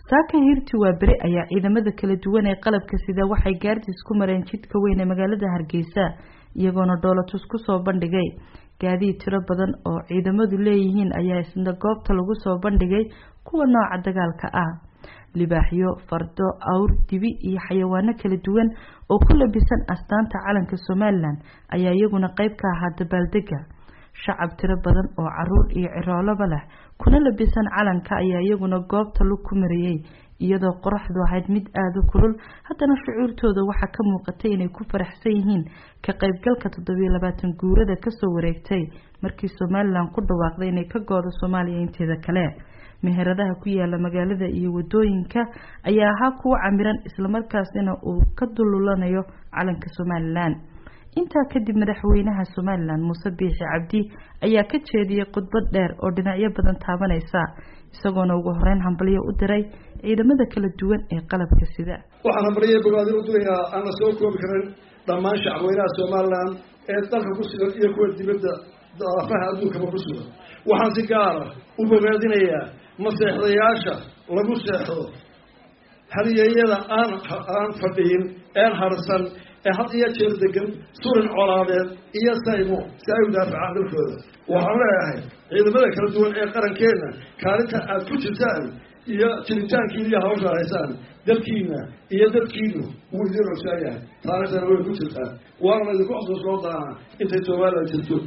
saaka hirti waa beri ayaa ciidamada kala duwan ee qalabka sida waxay gaardis ku mareen jidka weyn ee magaalada hargeysa iyagoona dhoolatus kusoo bandhigay gaadiid tiro badan oo ciidamadu leeyihiin ayaa isna goobta lagu soo bandhigay kuwa nooca dagaalka ah libaaxyo fardo awr dibi iyo xayawaano kala duwan oo ku labisan astaanta calanka somalilan ayaa iyaguna qeyb ka ahaa dabaaldega shacab tiro badan oo caruur iyo ciroolaba leh kuna labisan calanka ayaa iyaguna goobta lug ku mariyey iyadoo qoraxdu ahayd mid aada u kulul haddana shucuurtooda waxaa ka muuqatay inay ku faraxsan yihiin ka qeybgalka toddobiyo labaatan guurada kasoo wareegtay markii somalilan ku dhawaaqday inay ka goodo soomaaliya inteeda kale meheradaha ku yaala magaalada iyo wadooyinka ayaa ahaa kuwa camiran islamarkaasina uu ka dululanayo calanka somalilan intaa kadib madaxweynaha somalilan muuse biixi cabdi ayaa ka jeediyey khudbad dheer oo dhinacyo badan taabanaysa isagoona ugu horeyn hambalyo u diray ciidamada kala duwan ee qalabka sida waxaan hambalyo bogaadi u dirayaa aan la soo koobi karin dhammaan shacabweynaha somalilan ee dalka ku sugan iyo kuwa dibadda daafaha adduunkaba ku sugan waxaan si gaara u bogaadinayaa maseexdayaasha lagu seexdo haliyeeyada aan aan fadhiyin een harsan ee had iyo jeer degan surin colaadeed iyo saymo si ay u daafacaan dalkooda waxaan leeyahay ciidamada kala duwan ee qarankeenna kaalinta aad ku jirtaan iyo jiritaankiina iyo hawsha haysaan dalkiina iyo dadkiinu wuu idin ogsaa yahay taariikhdana way ku jirtaan waana laydinku xusuusnoo doonaa intay somalilan jirto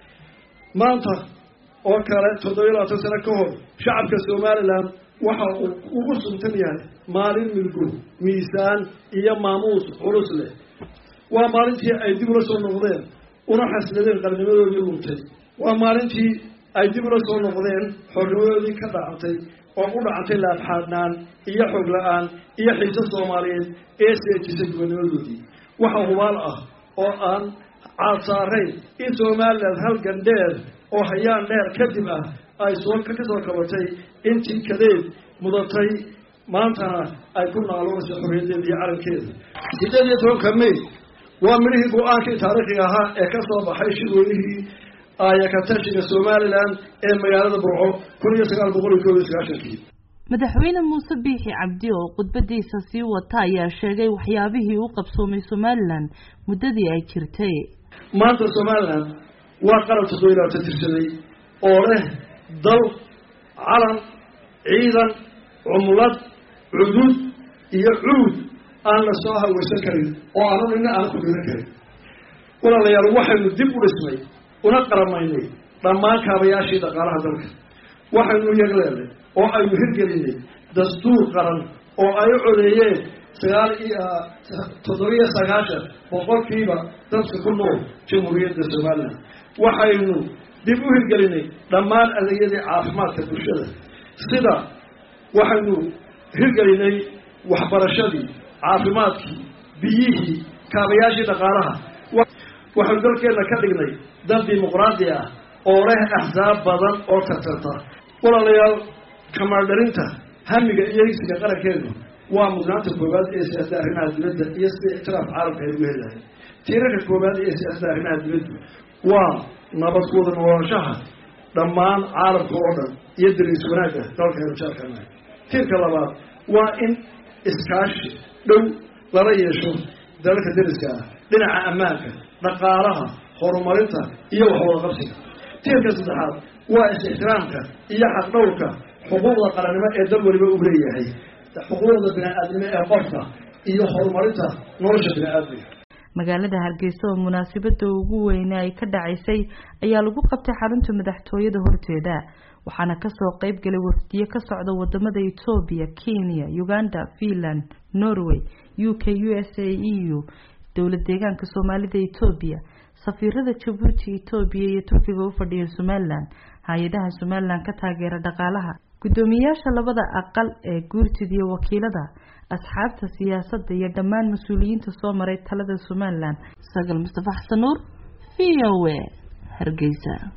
maanta oo kale toddobiyo labaatan sano ka hor shacabka somalilan waxa uu ugu suntan yahay maalin milgo miisaan iyo maamuus culus leh waa maalintii ay dib ula soo noqdeen una xasladeen qarnimadoodii luntay waa maalintii ay dib ula soo noqdeen xornimadoodii ka dhacantay oo u dhacantay laabxaadnaan iyo xoog la-aan iyo xiise soomaaliyeed ee seejisay gubanimadoodii waxa hubaal ah oo aan caad saarayn in somalilan halgan dheer oo hayaan dheer kadib ah ay soo ka soo kabatay intii kadeed mudatay maantana ay ku naaloonayso xorriyadeeda iyo calankeeda sideed iyo tobanka may waa midhihii go-aankii taariikhiga ahaa ee ka soo baxay shirweynihii aayakatashiga somalilan ee magaalada burco kun iyo sagaal boqol iyo koob iyo sagaashankii madaxweyne muuse biixi cabdi oo khudbadiisa sii wata ayaa sheegay waxyaabihii u qabsoomay somalilan muddadii ay jirtay maanta somalilan waa qaran toddobiyo labaatan tirsaday oo leh dal calan ciidan cumlad cudud iyo cuud aan la soo haweysan karin oo aanu nina aan ku dhiran karin walaalayaal waxaynu dib u dhisnay una qaramaynay dhammaan kaabayaashii dhaqaalaha dalka waxaynu yagleelnay oo aynu hirgelinay dastuur qaran oo ay u codeeyeen sagaal iyo toddobiyo sagaashan boqolkiiba dadka ku nool jamhuuriyadda somalilan waxaynu dib u hirgelinay dhammaan adeegyadii caafimaadka bulshada sida waxaynu hirgelinay waxbarashadii caafimaadkii biyihii kaabayaashii dhaqaalaha waxaynu dalkeenna ka dhignay dal dimuqraadi ah oo leh axsaab badan oo tartarta walaalayaal kamaaldharinta hamiga iyo higsiga qarankeenu waa mudnaanta koowaad ee siyaasada arrimaha dibadda iyo sida ictiraaf caalamka ay ugu helahay tiirarka koowaad ee siyaasada arrimaha dibaddu waa nabad kuwada noolaanshaha dhammaan caalamka oo dhan iyo dariis wanaagga dalkaynu jeelkanahay tiirka labaad waa in iskaashi dhow lala yeesho dalalka dariska ah dhinaca ammaanka dhaqaalaha horumarinta iyo waxwada qabsiga tiirka saddexaad waa is-ixtiraamka iyo xaqdhowrka xuquuqda qarannimo ee dal waliba uu leeyahay xuquuqda bini-aadnimo ee qofka iyo horumarinta nolosha bini-aadmiga magaalada hargeysa oo munaasabada ugu weyne ay ka dhacaysay ayaa lagu qabtay xarunta madaxtooyada horteeda waxaana kasoo qeyb galay wafdiyo ka socda wadamada etoobiya kenya uganda finland norway u k u s a e u dowlad deegaanka soomaalida etoobiya safiirada jabuuti etoobiya iyo turkiga u fadhiya somalilan hay-adaha somalilan ka taageera dhaqaalaha guddoomiyayaasha labada aqal ee guurtida iyo wakiilada asxaabta siyaasadda iyo dhammaan mas-uuliyiinta soo maray talada somalilan sagal mustafa xasan nuur v o a hargeysa